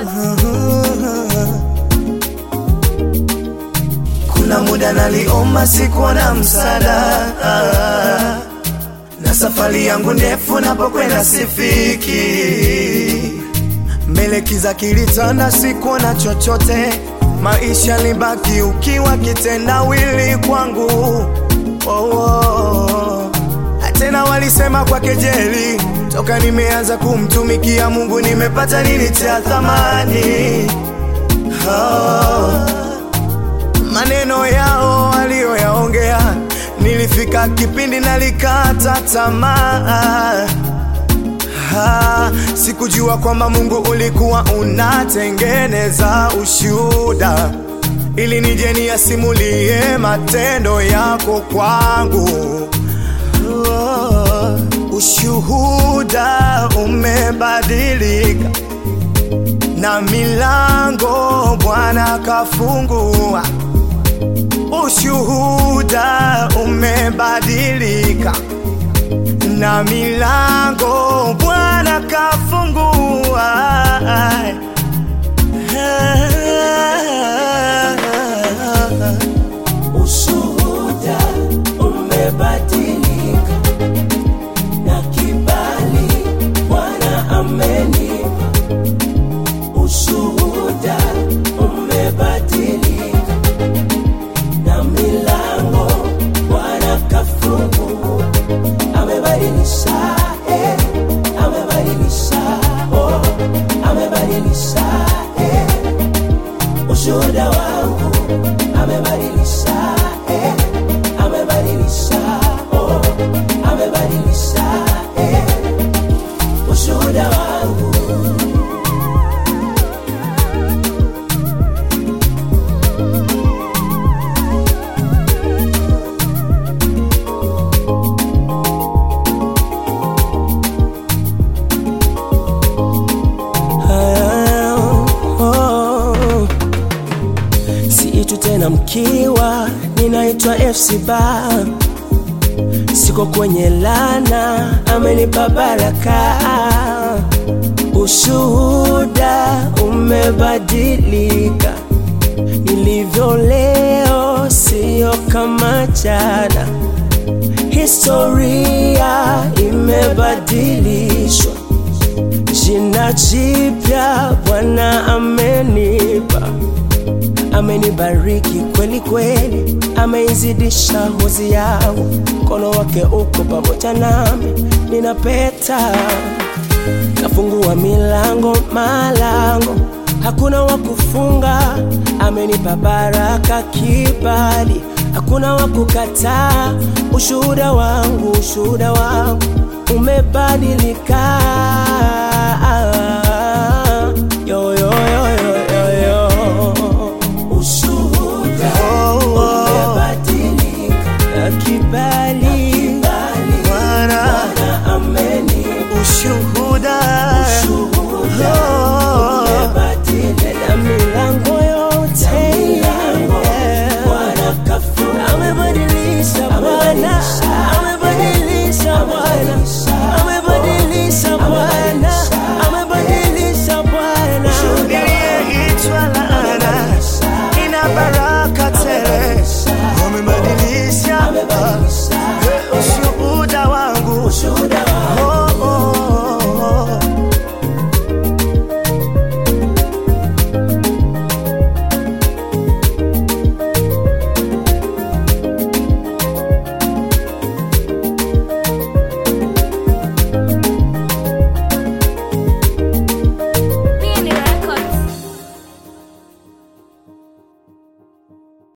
Kuna muda naliomba sikuwa na msaada, na safari yangu ndefu napokwenda sifiki. Mbele kiza kilitanda, sikuwa na chochote, maisha libaki ukiwa kitendawili kwangu. Oh, oh. Tena walisema kwa kejeli, toka nimeanza kumtumikia Mungu nimepata nini cha thamani? Oh. Maneno yao waliyoyaongea, nilifika kipindi nalikata tamaa. Ah, sikujua kwamba Mungu ulikuwa unatengeneza ushuhuda ili nije niyasimulie matendo yako kwangu. Oh, ushuhuda umebadilika na milango Bwana kafungua. Ushuhuda umebadilika na milango Bwana kafungua. Ushuhuda umebadilika na kibali Bwana amenipa. Ushuhuda umebadilika na milango Bwana kafungua. Amebadilisha, eh, amebadilisha, oh, amebadilisha, eh, ushuhuda wangu amebadilisha, eh, amebadilisha, oh, amebadilisha, eh, ushuhuda wangu. oh. Siitu tena mkiwa, ninaitwa FC Bar. Siko kwenye lana, amenipa baraka. Ushuhuda umebadilika, nilivyo leo sio kama jana. Historia imebadilishwa jina jipya Bwana amenipa, amenibariki kweli kweli, ameizidisha hozi yangu, mkono wake uko pamoja nami, ninapeta kafungua milango malango, hakuna wa kufunga, amenipa baraka kibali, hakuna wa kukataa. Ushuhuda wangu, ushuhuda wangu umebadilika.